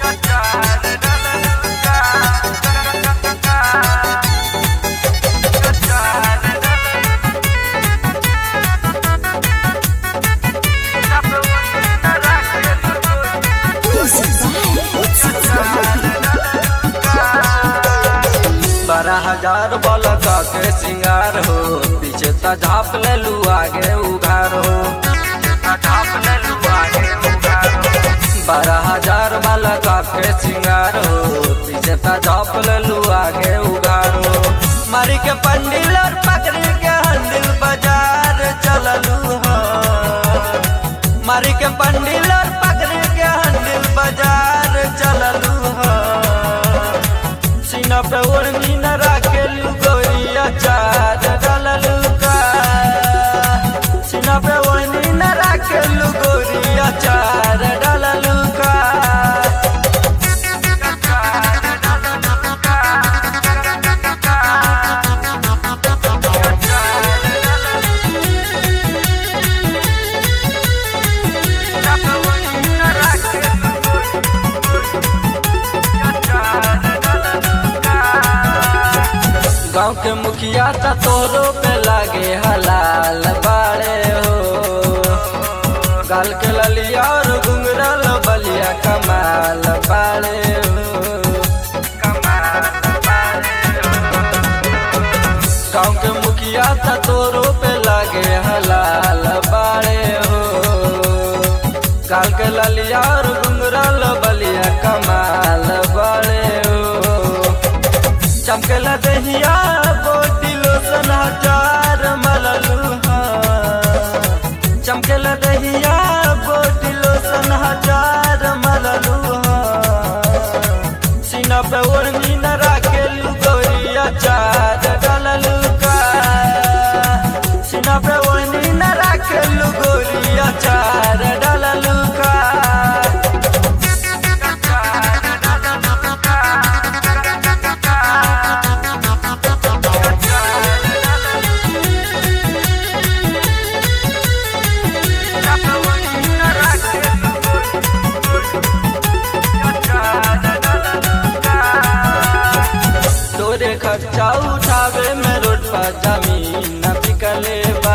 बारह हजार बलका के सिंगार हो पीछे त झाप ले लू आगे उघार हो बारह हजार बलका के सिंगार हो पीछे त झाप ले लू आगे उघार हो मारी के पंडिल और पकड़ी के हंडिल बाजार चललू हो मारी के पंडिल और पकड़ी के हंडिल बाजार चललू हो सीना पे ओढ़नी न राखेलू गोरिया चार डाललू का सीना पे ओढ़नी न राखेलू गोरिया चार डाललू का गांव के मुखिया त तोरो पे लागे हलाल बाड़े हो गाल के ललिया और घुंगरल बलिया कमाल बाड़े हो गांव के मुखिया त तोरो पे लागे हलाल बाड़े हो गाल के ललिया और घुंगरल बलिया कमाल बाड़े हो चमकला दहिया बोटी लोसन हजार मललू चमकला दहिया बोटी लोसन हजार मललू सीना पे ओढ़नी न राखेलू गोरिया चार डाललू का सीना पे ओढ़नी न राखेलू गोरिया चार डाललू का तोरे खर्चा उठावे में रोड पर जमीन न बिकले बा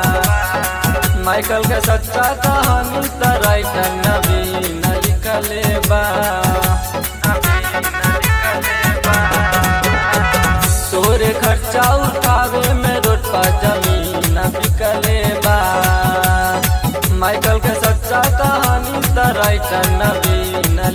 माइकल के सच्चा कहानी त राइटर नवीन लिखले बा तोरे खर्चा उठावे में रोड पर जमीन न बिकले बा माइकल के सच्चा कहानी त राइटर नवीन